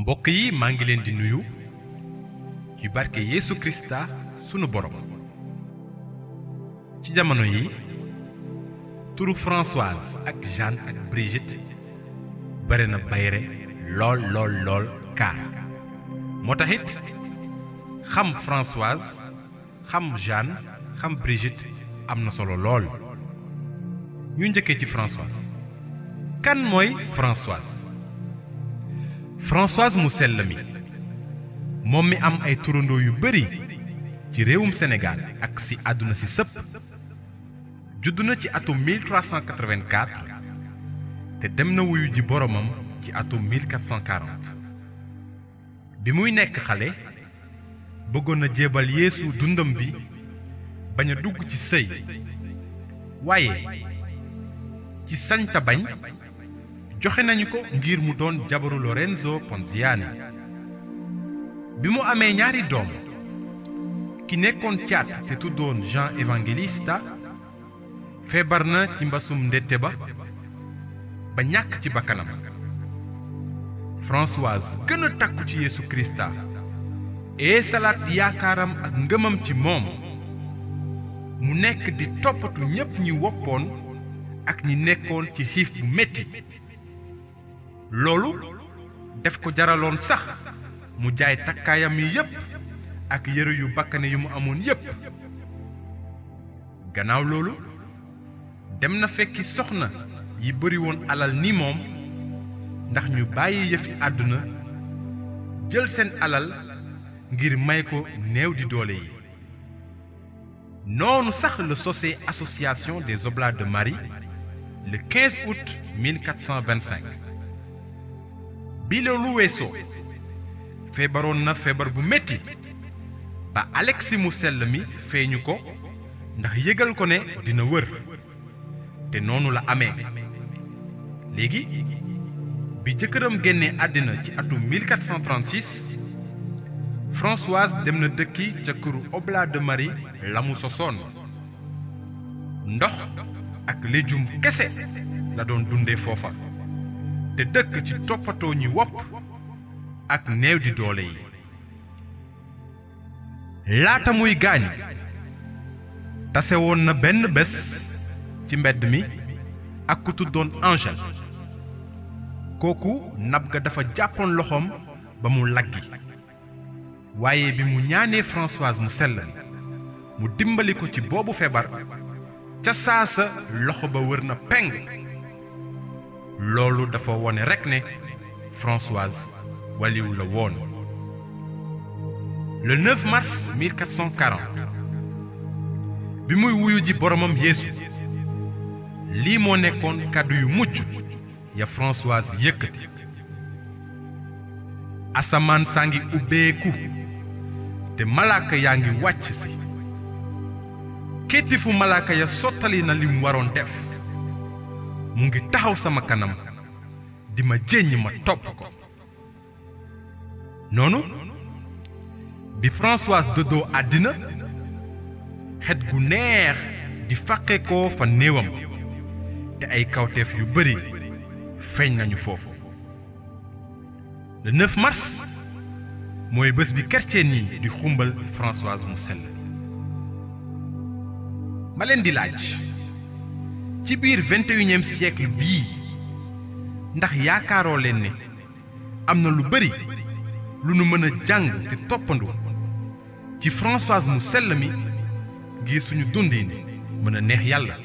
mbokk yi maa ngi leen di nuyu ci barke Yesu Krista sunu borom ci jamono yi turu Françoise ak Jeanne ak Brigitte bare na bayre lool lool lool kaar moo tax it xam Françoise xam Jeanne xam Brigitte am na solo lool ñu njëkkee ci Françoise kan mooy Françoise Françoise mu sell mi moom mi am ay turandoo yu bari ci réewum Sénégal ak ci àdduna si sëpp judd na ci atum 1384 te dem na wuyu ji boromam ci atum 1440 bi muy nekk xale bëggoon na jéebal yeesu dundam bi bañ a dugg ci sëy waaye ci sañta bañ joxe nañu ko ngir mu doon jabaru Lorenzo Ponziani bi mu amee ñaari doom ki nekkoon caat te tuddoon Jean Evangelista feebar na ci mbasum ndette ba ba ñàkk ci bakkanam Françoise gën a takku ci Yeesu Krista ee salaat yaakaaram ak ngëmam ci moom mu nekk di toppatu ñépp ñi woppoon ak ñi nekkoon ci xiif bu metti loolu def ko jaraloon sax mu jaay takkaayam yi yépp ak yëre yu bakkane yu mu amoon yépp gannaaw loolu dem na fekki soxna yi bari woon alal ni moom ndax ñu bàyyi yëfi àdduna jël seen alal ngir may ko néew di doole yi noonu sax la sosee association des Oblats de Marie le 15 août 1425 bi loolu weesoo feebaroon na feebar bu metti ba Alexis mu sell mi feeñu ko ndax yëgal ko ne dina wër te noonu la amee léegi bi jëkkëram génnee àddina ci atum 1436 Françoise dem na dëkki ca këru Oblat de Marie la mu sosoon ndox ak léjum kese la doon dundee foofa te dëkk ci toppatoo ñi wopp ak néew di doole yi laata muy gaañu tase woon na benn bés ci mbedd mi ak ku tuddoon Angèle kooku nab ga dafa jàppoon loxoom ba mu laggi waaye bi mu ñaanee Françoise mu sell mu dimbali ko ci boobu feebar ca saasa loxo ba wër na peng loolu dafa wone rekk ne Françoise waliw la woon le 9 mars 1440 bi muy wuyu ji boromam Yeesu lii moo nekkoon kàddu yu mujj ya Françoise yëkkati asamaan saa ngi ubbeeku te malaaka yaa ngi wàcc si kétti fu malaaka ya sottali na li mu waroon def mu ngi taxaw sama kanam di ma jéññ ma topp ko noonu bi Françoise dëddoo àddina xet gu neex di fàqe ko fa néewam te ay kawteef yu bari feeñ nañu foofu le 9 mars mooy bés bi chrétien yi di xumbal Françoise mu sell ma leen di laaj ci biir vingt et unième siècle bii ndax yaakaaroo leen ne am na lu bari lu nu mën a jàng te toppandu ci Françoise mu sell mi ngir suñu dundin mën a neex yàlla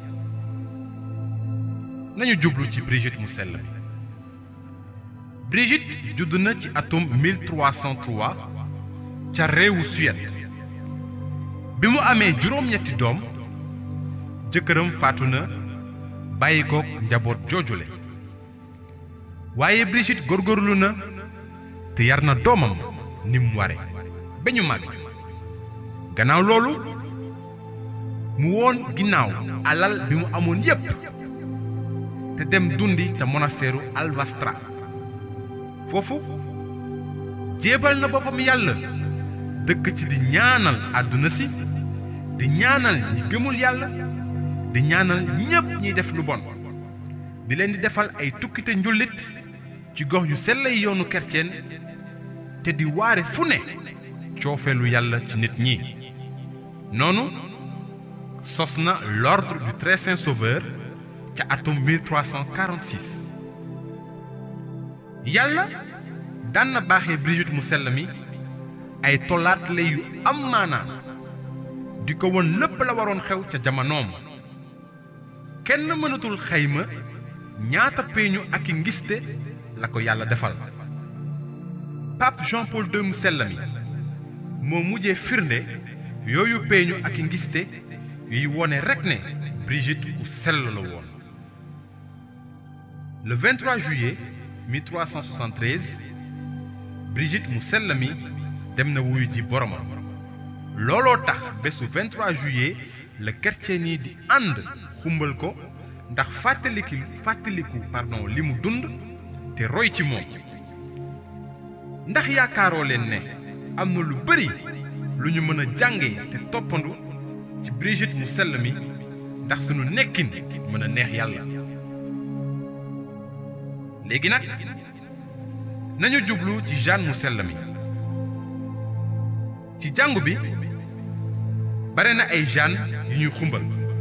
nañu jublu ci Brigitte mu sell mi Brigitte judd na ci atum 1303 ca réewu Suède bi mu amee juróom-ñetti doom jëkkëram faatu na bàyyi ko njaboot joojule waaye Brigitte góorgóorlu na te yar na doomam ni mu ware ba ñu màgg gannaaw loolu mu woon ginnaaw alal bi mu amoon yépp te dem dundi ca monasteeru Alvastra foofu jéebal na boppam yàlla dëkk ci di ñaanal àdduna si di ñaanal ñi gëmul yàlla di ñaanal ñépp ñiy def lu bon di leen di defal ay tukkite njullit ci gox yu sellay yoonu kerceen te di waare fu ne coofeelu yàlla ci nit ñi noonu sos na l'ordre du très saint sauveur ca atum 1346 yàlla daan na baaxee Brigitte mu sell mi ay tollaatle yu am maanaa di ko won lépp la waroon xew ca jamonoom kenn mënatul xayma ñaata peeñu ak i ngiste la ko yàlla defal pape Jean Paul II mu sell mi moo mujjee firnde yooyu peeñu ak i ngiste yuy wone rekk ne Brigitte ku sell la woon le 23 juillet 1373 Brigitte mu sell mi dem na wuyu ji boromam looloo tax bésu 23 juillet la chrétien yi di ànd xumbal ko ndax fàttaliku fàttaliku pardon li mu dund te roy ci moom ndax yaakaaroo leen ne am na lu bari lu ñu mën a jànge te toppandu ci Brigitte mu sell mi ndax sunu nekkin mën a neex yàlla léegi nag nañu jublu ci Jeanne mu sell mi ci jàngu bi bare na ay Jeanne yu ñuy xumbal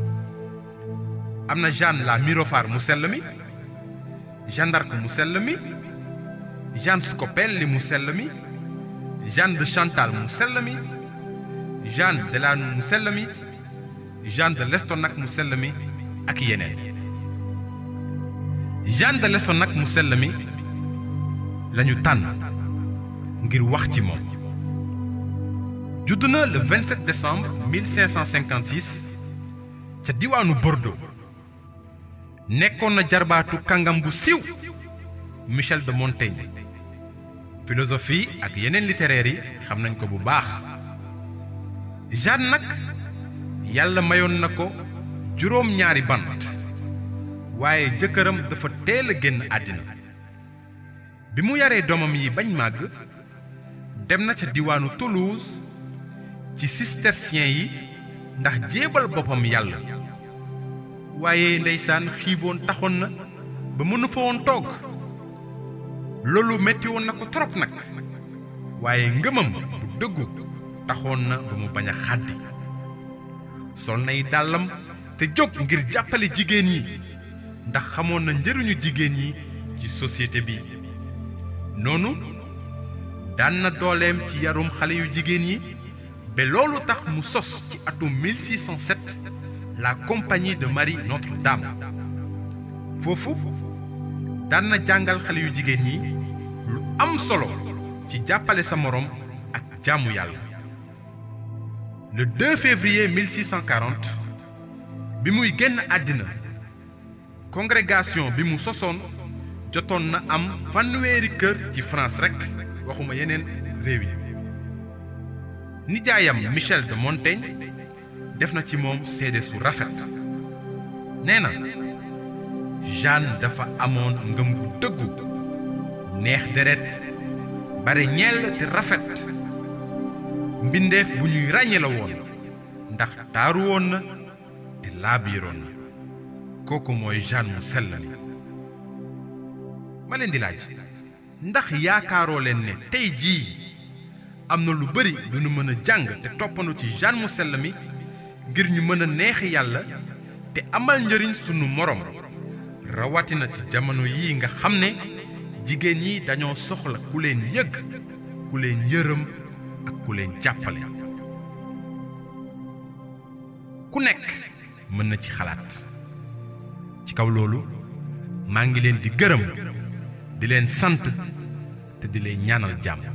am na Jeanne la Mirophare mu sell mi Jeanne d'Arc mu sell mi Jeanne Scopelli mu sell mi Jeanne de Chantal mu sell mi Jeanne de la mu sell mi Jeanne de l'Estonac mu sell mi ak yeneen Jeanne de l'Estonac mu sell mi lañu tànn ngir wax ci moom judd na le 27 décembre 1556 ca diwaanu Bordeaux nekkoon na jarbaatu kàngam bu siiw Michel de Montaigne philosophie ak yeneen littéraires yi xam nañ ko bu baax Jeanne nag yàlla mayoon na ko juróom-ñaari bant waaye jëkkëram dafa teel a génn àddina bi mu yaree doomam yi bañ màgg dem na ca diwaanu Toulouse ci cisterciens yi ndax jéebal boppam yàlla waaye ndeysaan xiiboon taxoon na ba mënu fa woon toog loolu metti woon na ko trop nag waaye ngëmam bu dëggu taxoon na ba mu bañ a xàddi sol nay dàllam te jóg ngir jàppale jigéen yi ndax xamoon na njëriñu jigéen yi ci société bi noonu daan na dooleem ci yarum xale yu jigéen yi ba loolu tax mu sos ci atum 1607 la compagnie de Marie Notre-Dame foofu daan na jàngal xale yu jigéen ñi lu am solo ci jàppale sa moroom ak jaamu yàlla le 2 février 1640 bi muy génn àddina congrégation bi mu sosoon jotoon na am fanweeri kër ci France rekk waxuma yeneen réew yi nijaayam Michel de Montaigne def na ci moom seede su rafet nee na Jeanne dafa amoon ngëm gu dëggu neex deret bare ñeel te rafet mbindeef bu ñuy ràññe la woon ndax taaru woon na te laabiiroon na kooku mooy Jeanne mu sell mi ma leen di laaj ndax yaakaaroo leen ne tey jii am na lu bari lu nu mën a jàng te toppandu ci Jeanne mu sell mi ngir ñu mën a neexi yàlla te amal njëriñ sunu moroom rawatina ci jamono yii nga xam ne jigéen ñi dañoo soxla ku leen yëg ku leen yërëm ak ku leen jàppale ku nekk mën na ci xalaat ci kaw loolu maa ngi leen di gërëm di leen sant te di leen ñaanal jàmm